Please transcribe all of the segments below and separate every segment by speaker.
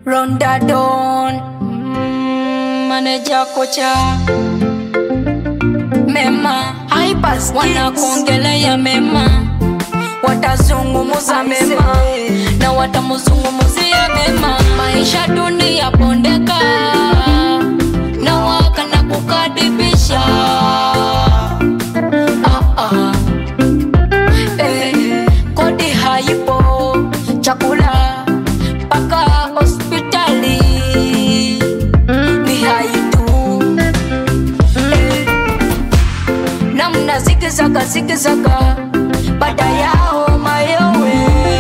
Speaker 1: Rondadon mm, maneja kocha mema Hypers wanakuongelea mema watazungumuza mema na watamuzungumuzia mema maisha dunia pondeka na wakana kukadibisha ah, ah. Eh, kodi haipo chakula mpaka hospitali ni haitu eh, namna zikizaga zikizaga baada yao mayowe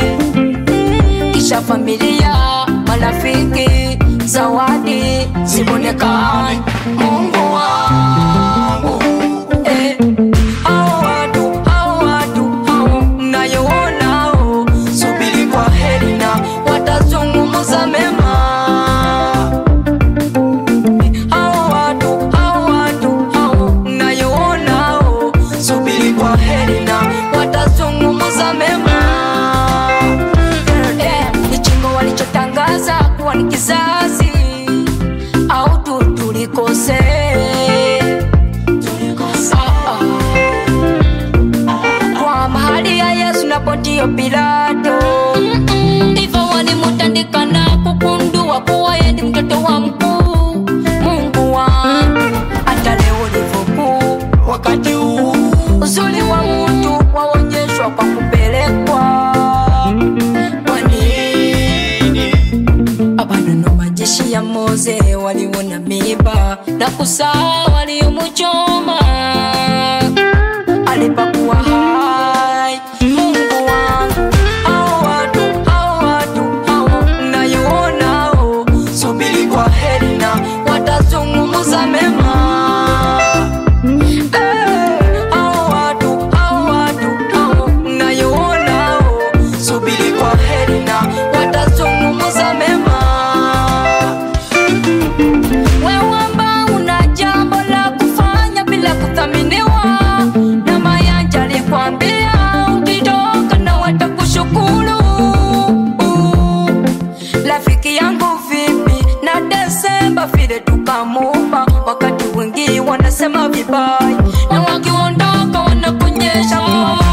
Speaker 1: kisha familia marafiki zawadi zibonekani mungu wangu eh, hao watu hao watu hao mnayoonao subiri kwa heri na watazungumuza mema hao watu hao watu hao mnayoonao subiri kwa heri na watazungumuza mema Eh, ni chingo walichotangaza kuwa ni kizazi au tu tulikose Ah, ah. kwa mahali ya yesu na pontio pilato ndivyo walimutandika na kukundua kuwa yeye ni mtoto wa mkuu mungu wangu hata leo livokuu wakati huu uzuri wa mtu waonyeshwa kwa kupelekwa kwa nini abanono majeshi ya moze waliona miba na kusaa waliomuchoma alipakuwa hai mungu wangu hao watu hao watu hao mnayoonao subiri kwa heri na watazungumuza mema Eh, hao watu hao watu hao mnayoonao subiri kwa heri na watazungumuza mema wewe ambao una jambo la kufanya bila kuthaminiwa na mayanja alikwambia ukitoka na watakushukuru rafiki yangu vipi na desemba vile tukamupa wakati wengi wanasema vibaya na wakiondoka wanakuonyesha